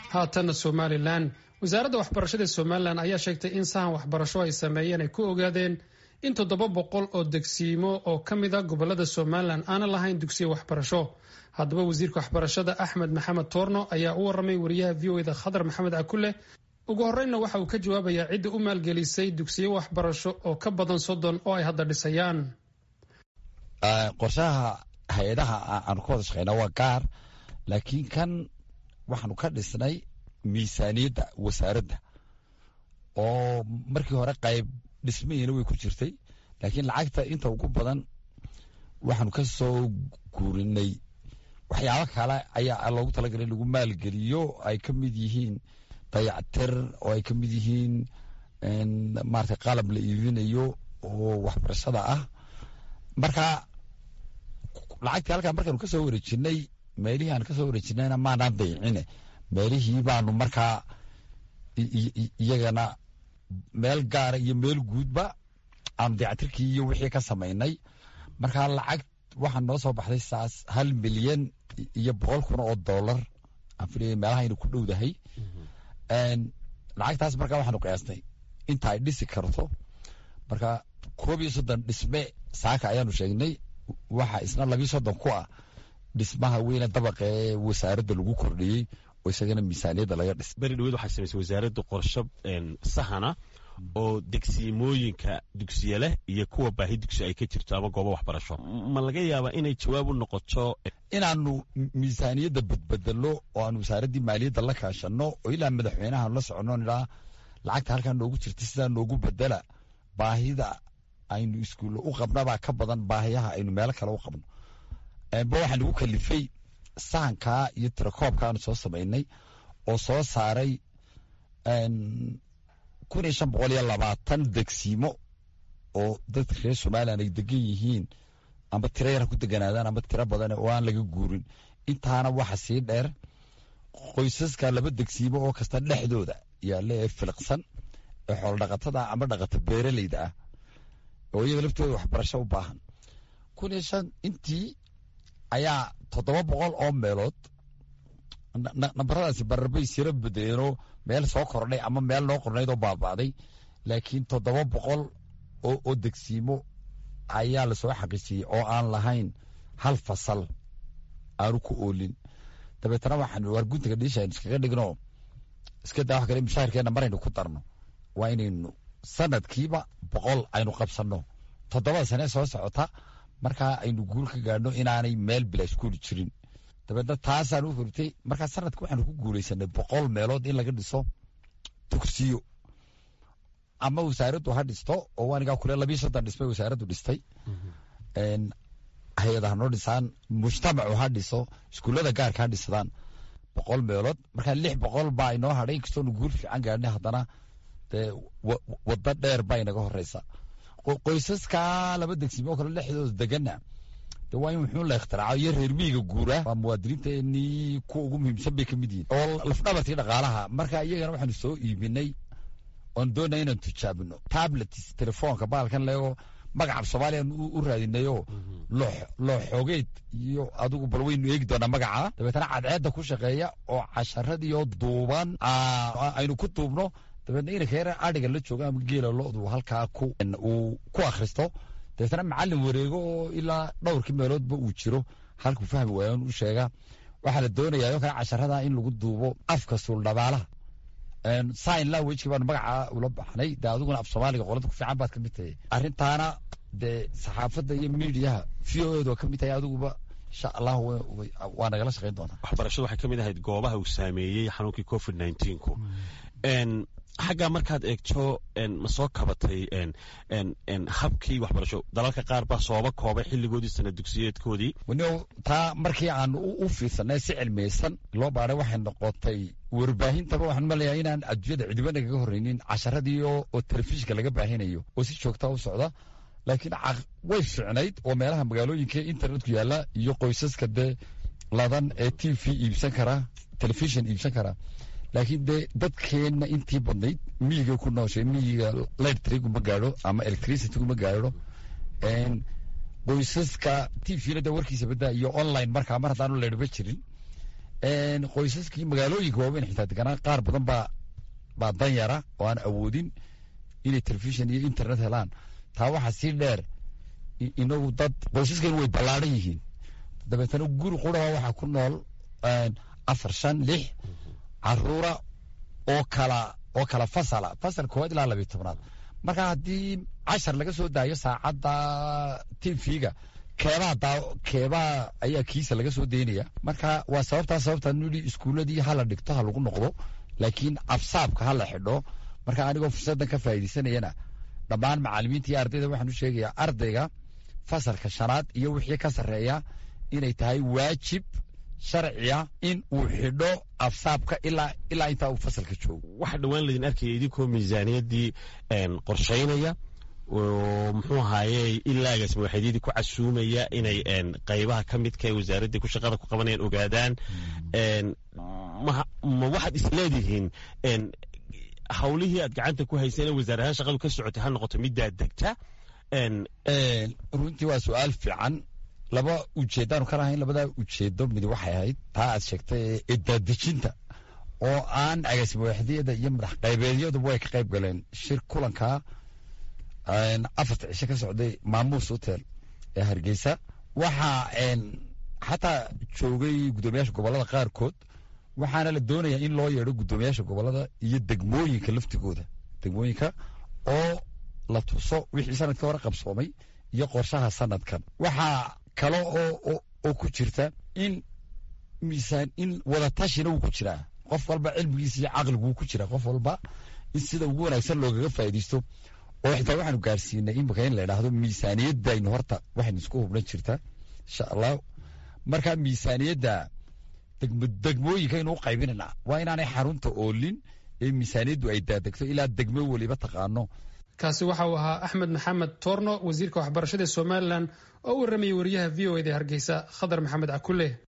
haatanna somalilan wasaaradda waxbarashada somalilan ayaa sheegtay in sahan waxbarasho ay sameeyeen ay ku ogaadeen in toddoba boqol oo degsiimo oo ka mid a gobolada somalilan aanan lahayn dugsiyo waxbarasho haddaba wasiirka waxbarashada axmed maxamed toorno ayaa u waramay wariyaha v o eda khadar maxamed cakule ugu horreynna waxa uu ka jawaabayaa cidda u maalgelisay dugsiyo waxbarasho oo ka badan soddon oo ay hadda dhisayaan qorshaha hay-adaha aanu ka wada shaqeyna waa gaar laakiin kan waxaanu ka dhisnay miisaaniyadda wasaaradda oo markii hore qayb dhismahiina way ku jirtay laakiin lacagta inta ugu badan waxaanu ka soo guurinay waxyaabo kale ayaa loogu talagalay in lagu maalgeliyo ay ka mid yihiin dayactir oo ay ka mid yihiin maarata qalab la iibinayo oo waxbarashada ah marka lacagtii halkaa markaanu kasoo wareejinay meelihii aan kasoo wareejinayna maanaan dayicine meelihii baanu markaa iyagana meel gaara iyo meel guudba aanu dayactirkii iyo wixii ka samaynay markaa lacag waxaa noo soo baxday saas hal milyan iyo boqol kun oo dollar aan filaya meelaha aynu ku dhowdahay lacagtaas markaa waxaanu qiyaasnay inta ay dhisi karto marka koob iyo soddon dhisme saaka ayaanu sheegnay waxa isna labii soddon ku ah dhismaha weyne dabaqa ee wasaaradda lagu kordhiyey oo isagana miisaaniyadda laga dhis beri dhaweed waxay samaysay wasaaradda qorsho sahana oo degsiimooyinka dugsiye leh iyo kuwa baahi dugsi ay ka jirto ama goobo waxbarasho ma laga yaabaa inay jawaab u noqoto inaanu miisaaniyadda badbedelo oo aanu wasaaraddii maaliyadda la kaashanno oo ilaa madaxweynahaanu la soconno nidhaa lacagta halkaa noogu jirta sidaa noogu bedela baahida aynu iskuulle u qabnabaa ka badan baahiyaha aynu meelo kale u qabno ba waxaa nagu kalifay sahankaa iyo tirakoobkaanu soo samaynay oo soo saaray kun iyo shan boqol iyo labaatan degsiimo oo dadka reer somalilan ay degan yihiin amba tiro yar ha ku deganaadaan amba tiro badan oo aan laga guurin intaana waxa sii dheer qoysaska laba degsiimo oo kasta dhexdooda yaalla ee filiqsan ee xoolodhaqatada amba dhaqata beeraleyda ah oo iyaga laftooda waxbarasho u baahan kun iyo shan intii ayaa toddoba boqol oo meelood nambaradaasi bararbay siro badeeno meel soo kordhay ama meel noo qornayd oo baaba'day laakiin toddoba boqol oo degsiimo ayaa lasoo xaqiijiyey oo aan lahayn hal fasal aanu ku oolin dabeetana waxaan waar guntiga dhiisha aynu iskaga dhigno iska daa wax kale mushaharkeenna maraynu ku darno waa inaynu sanadkiiba boqol aynu qabsanno toddobada sane soo socota markaa aynu guul ka gaadhno inaanay meel bila iskuuli jirin dabeedna taasaan u hortay markaa sanadka waxaanu ku guulaysanay boqol meelood in laga dhiso dugsiyo ama wasaaraddu ha dhisto oo anigaa kule labii soddon dhismay wasaaraddu dhistay hay-ada ha noo dhisaan mujtamacu ha dhiso iskuullada gaarka ha dhisadaan boqol meelood markaa lix boqol baa inoo hadhay inkastoonu guul fiican gaadhnay haddana dee waddo dheer baa inaga horeysa qoysaska laba degsiimo kale dhexdooda degana de waa in wuxuu la ikhtiraco iyo reer miyiga guura waa muwaadiniinteenii kuwa ugu muhiimsan bay ka mid yihin oo lafdhabartii dhaqaalaha marka iyagana waxaanu soo iibinay oon doonaya inaan tujaabino tablets telefoonka baalkan leego magaca soomaaliyan u raadinayo loo xoogeed iyo adigu bal waynu eegi doonaa magaca dabeetana cadceedda ku shaqeeya oo casharadiioo duuban aynu ku duubno dabeetna inanka yar adhiga la joogo ama geela lodu halkaa uu ku akhristo dabeetana macalin wareego oo ilaa dhowrkii meeloodba uu jiro halkuu fahmi waayan u sheega waxaa la doonayaa oo kale casharada in lagu duubo afka suuldhabaalaha sign languageki baanu magaca ula baxnay de adiguna af soomaaliga qolada ku fiican baad ka mid tahay arrintaana dee saxaafadda iyo miidiyaha v o eed oo ka mid tahay adiguba insha allah waa nagala shaqayn doonaa waxbarashadu waxay ka mid ahayd goobaha uu saameeyey xanuunkii covid nneteen-ku xaggaa markaad eegto ma soo kabatay habkii waxbarasho dalalka qaar baa sooba koobay xilligoodii sana dugsiyeedkoodii wani taa markii aan u fiirsanay si cilmiyeysan loo baaray waxay noqotay warbaahintaba waxaan maleeyaa inaan adduunyada cidiba nagaga horreynin casharadii oo telefishinka laga baahinayo oo si joogta u socda laakiin way fiicnayd oo meelaha magaalooyinka internetku yaalla iyo qoysaska dee ladan ee t v iibsan karaa telefishin iibsan karaa laakiin dee dadkeenna intii badnayd miyiga ku nooshay miyiga lightriguma gaadho ama electricityguma gaadho qoysaska t v-na de warkiisa badaa iyo online markaa mar haddaanu leydhba jirin qoysaskii magaalooyinka waaweyn xitaa deganaa qaar badan baa baa danyara oo aan awoodin inay telefishon iyo internet helaan taa waxaa sii dheer inagu dad qoysaskan way ballaadhan yihiin dabeetana guri quraba waxaa ku nool afar shan lix caruura oo kala oo kala fasala fasal koowaad ilaa labiyo tobnaad marka haddii cashar laga soo daayo saacadda tvga keebaa daa keebaa ayaa kiisa laga soo daynaya marka waa sababtaa sababtaa nuli iskuuladii hala dhigto ha lagu noqdo laakiin absaabka ha la xidho marka anigoo fursaddan ka faa'iidaysanayana dhammaan macallimiinta iyo ardayda waxaan u sheegayaa ardayga fasalka shanaad iyo wixii ka sarreeya inay tahay waajib sharciya in uu xidho afsaabka ilaa ilaa intaa uu fasalka joogo waxa dhowaan laydin arkaya idinkoo miisaaniyaddii qorshaynaya oo muxuu ahaaye ilaagaas madaxeedyadii ku casuumaya inay qaybaha ka midka ee wasaaraddii ku shaqada ku qabanayaan ogaadaan ma waxaad isleedihiin hawlihii aad gacanta ku hayseen ee wasaarahaan shaqadu ka socotay ha noqoto middaa degta runtii waa su-aal fiican laba ujeeddaanu ka lahayn labadaa ujeedo mid waxay ahayd taa aad sheegtay ee daadejinta oo aan agaasimawaxdiyada iyo madax qaybeedyaduba way ka qayb galeen shir kulankaa afarta cisho ka socday maamuus hotel ee hargeysa waxaa xataa joogay guddoomiyaasha gobolada qaarkood waxaana la doonayaa in loo yeedho guddoomiyaasha gobolada iyo degmooyinka laftigooda degmooyinka oo la tuso wixii sanadka hore qabsoomay iyo qorshaha sanadkan waxaa kale oo oo ku jirta in miisaan in wadatashina wuu ku jiraa qof walba cilmigiisa iyo caqliguu ku jiraa qof walba in sida ugu wanaagsan loogaga faa'iidaysto oo xitaa waxaanu gaarsiinay imika in la idhaahdo miisaaniyadaynu horta waxaynu isku hubnan jirtaa insha allah marka miisaaniyadda degmooyinka aynu u qaybinayna waa inaanay xarunta oolin ee miisaaniyaddu ay daadegto ilaa degmo weliba taqaano kaasi waxa uu ahaa axmed maxamed toorno wasiirka waxbarashada somalilan oo u warramayay wariyaha v o eda hargeysa khadar maxamed cakule